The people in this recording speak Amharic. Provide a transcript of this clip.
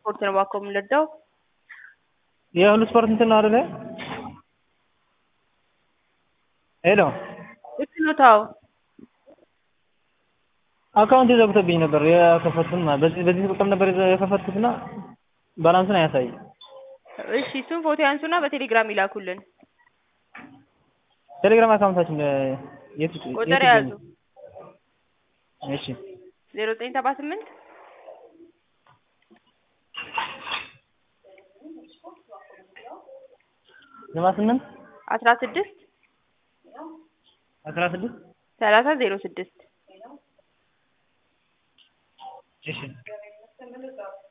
ስፖርት ነው እባክዎ የምንረዳው? የሁሉ ስፖርት እንትን ነው አይደለ? ሄሎ ልክ ነው ታው አካውንት ዘግቶብኝ ነበር የከፈትኩት ማለት በዚህ በዚህ ቁጥር ነበር የከፈትኩትና ባላንሱን አያሳይም። እሺ እሱን ፎቶ ያንሱና በቴሌግራም ይላኩልን። ቴሌግራም አካውንታችን የት የት ቁጥር ይገኛል? ያዙ እሺ ዜሮ ዘጠኝ ሰባ ስምንት ሰባ ስምንት አስራ ስድስት አስራ ስድስት ሰላሳ ዜሮ ስድስት እሺ